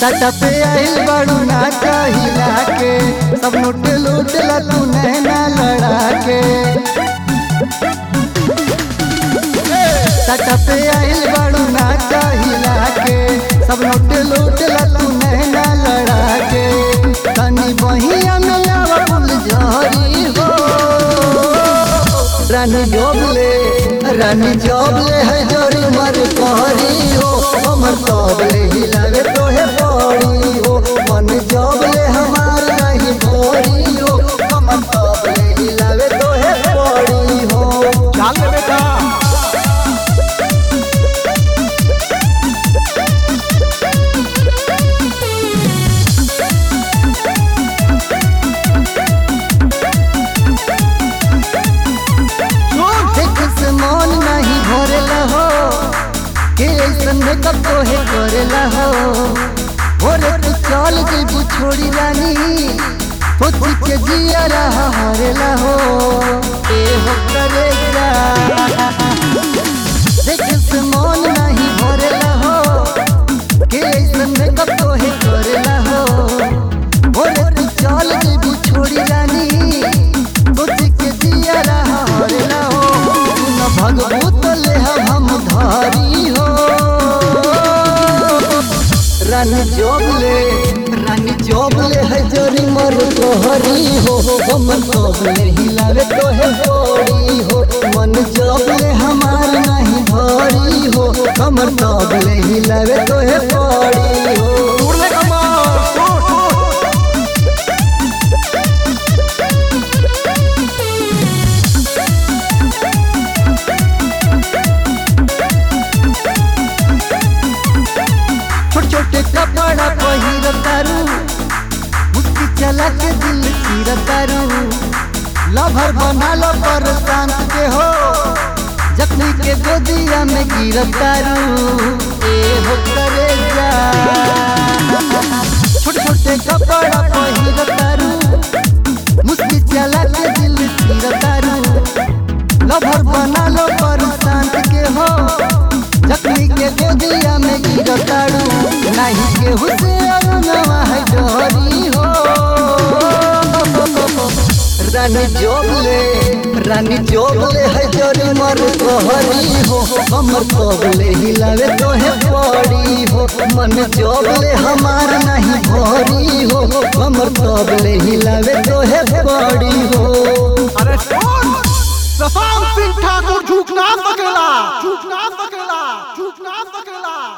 सटा पे आइल बड़ू ना कहिला के सब लूट लूट ला तू नैना लड़ा के सटा पे आइल बड़ू ना कहिला के सब लूट लूट ला तू नैना लड़ा के तनी बहिया में आवा फूल झरी हो रानी जोबले रानी जोबले है जोरी मर कहरी हो हमर तबले हिलावे तोहे पड़ी हो मन जोबले हमार नहीं भोरी हो हमर तबले हिलावे तोहे पड़ी हो जान ले बेटा देख से मन नहीं भरेला हो के ऐसन मेकअप तोहे करेला हो भोरे तू चल जेबू छोड़ी रानी सोच के जिया रहा हरेला हो ए हो करे जा देख से मन नहीं भरेला हो के ऐसन मेकअप तोहे करेला हो भोरे तू चल जेबू छोड़ी रानी सोच के जिया रहा हरेला हो न भगवत ले हम धारी हो रानी जोबले रानी जोबले है जोरी मर तोहरी हो हम जोबले हिलावे तोहे पड़ी हो मन जोबले हमार नहीं भरी हो हमर जोबले हिलावे तोहे पड़ी हो दूर ले कमर दूर दूर छोटे छोटे कपड़ा पहिर तारू मुस्की चला के दिल चीर तारू लभर बना लो पर शांत के हो जखनी के गोदिया में गिर तारू ए हो करे जा छोटे छोटे कपड़ा पहिर तारू मुस्की चला के दिल चीर तारू लभर बना लो पर शांत के हो जखनी के गोदिया में गिरताड़ू नहीं के हुसे अरुणवा है डोरी हो रानी जोबले रानी जोबले है जोरी मर तोहरी हो हमर तोबले हिलावे तोहे पड़ी हो मन जोबले हमार नहीं भरी हो हमर तोबले हिलावे तोहे पड़ी हो अरे सुन प्रशांत सिंह ठाकुर झूठ ना सकेला झूठ ना सकेला झूठ ना सकेला